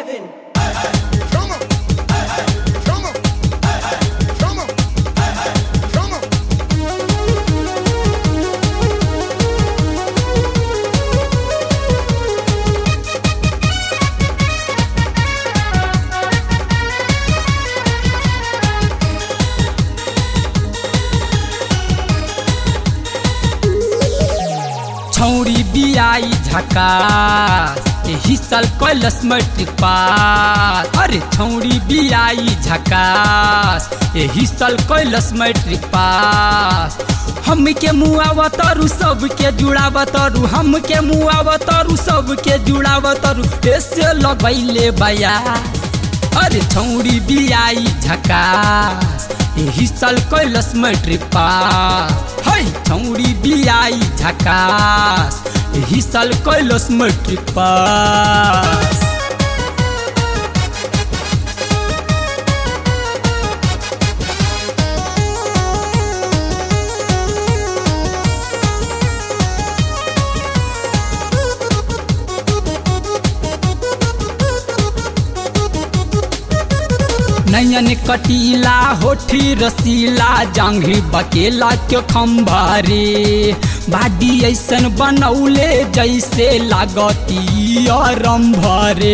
heaven. Come on. Come on. Come on. Come on. छौरी बियाई झकास एही साल कैलस मैट्रिक पास अरे छौरी बियाई झकास एही साल कैलस मैट्रिक पास हमके मुआव तरु सबके जुड़ाव तरु हमके मुआव तरु सबके जुड़ाव तरु ऐसे लगैले बया अरे छौरी बियाई झकास एही साल कैलस मैट्रिक पास है छौरी बियाई झकास एही साल कैलस मैट्रिक पास नयन कटीला होठी रसीला जांघी बकेला के खम्भारे बाडी ऐसन बनौले जैसे लागती रंभरे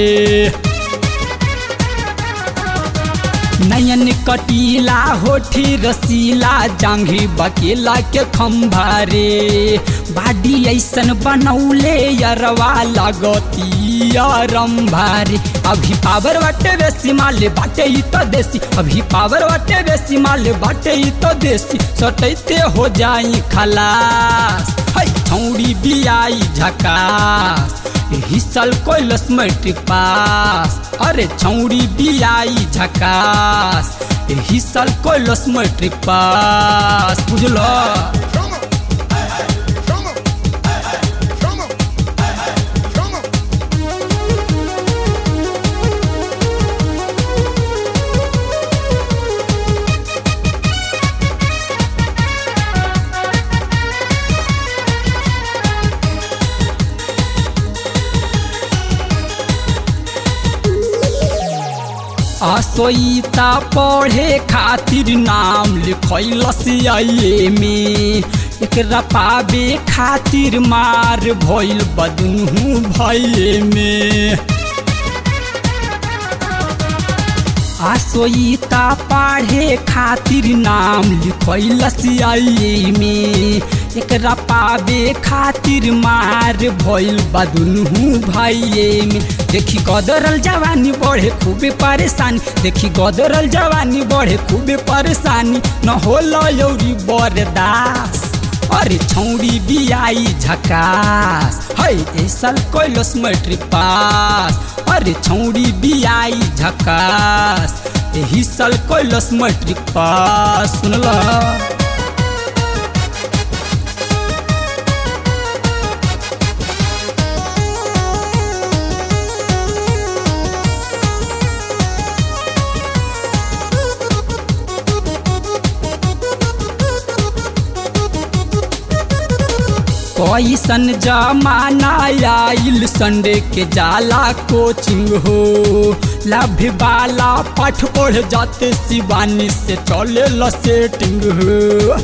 नयन कटीला होठी रसीला जांघी बकेला के खम्भारे बाडी ऐसन बनौले यरवा लगती रंभारे अभी पावर बाटे बेसी माले बाटे ही तो देसी अभी पावर बाटे बेसी माले बाटे ही तो देसी सटैते हो जाई खलास है छौड़ी बियाई झकास एही साल कैलस मैट्रिक पास अरे छौड़ी बियाई झकास एही साल कैलस मैट्रिक पास बुझलो Come on. Come on. Come on. Come on. असोईता पढ़े खातिर नाम लिखैलस आइए में एकरा पावे खातिर मार भइल बदनू भइए में आसोईता पढ़े खातिर नाम लिखैलस आइए में एकरा पावे खातिर मार भइल बदनू भाइये में देखी गदरल जवानी बढ़े खूबे परेशानी देखी गदरल जवानी बढ़े खूबे परेशानी न होला यौरी बरदास अरे छौरी बियाई झकास है ए साल कैलस मैट्रिक पास अरे छौरी बियाई झकास एही साल कैलस मैट्रिक पास सुनला कैसन जमाना आइल संडे के जाला कोचिंग हो लाभ वाला पाठ पढ़ जाते शिवानी से चले ल सेटिंग हो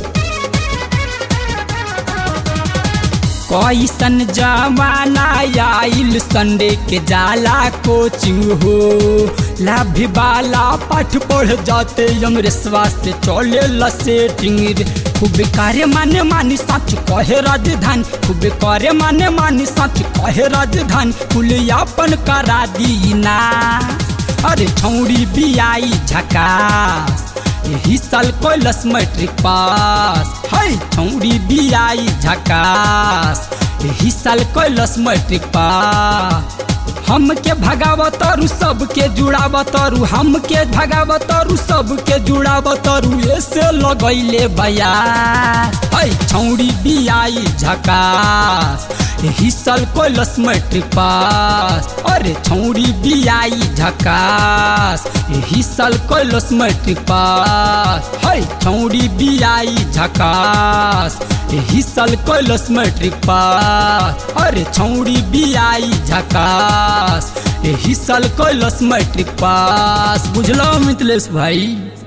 कैसन जमाना आइल संडे के जाला कोचिंग हो लाभ वाला पाठ पढ़ जाते अंग्रेसवा से चले ल सेटिंग रे खूब करे माने मानी सच कहे राजधानी खूब करे माने मानी सच कहे राजधानी कुलियापन करा दी ना अरे छौड़ी बियाई झकास एही साल कैलस मैट्रिक पास है छौड़ी बियाई झकास एही साल कैलस मैट्रिक पास हमके भगावतरु सबके जुड़ावतरु हमके भगावतरु सबके जुड़ावतरु ऐसे लगैले बया है छौड़ी बियाई झकास एही साल कैलस मैट्रिक पास अरे छौड़ी बियाई झकास एही साल कैलस मैट्रिक पास है छौड़ी बियाई झकास एही साल कैलस मैट्रिक पास अरे छौड़ी बियाई झकास एही साल कैलस मैट्रिक पास बुझलो मिथिलेश भाई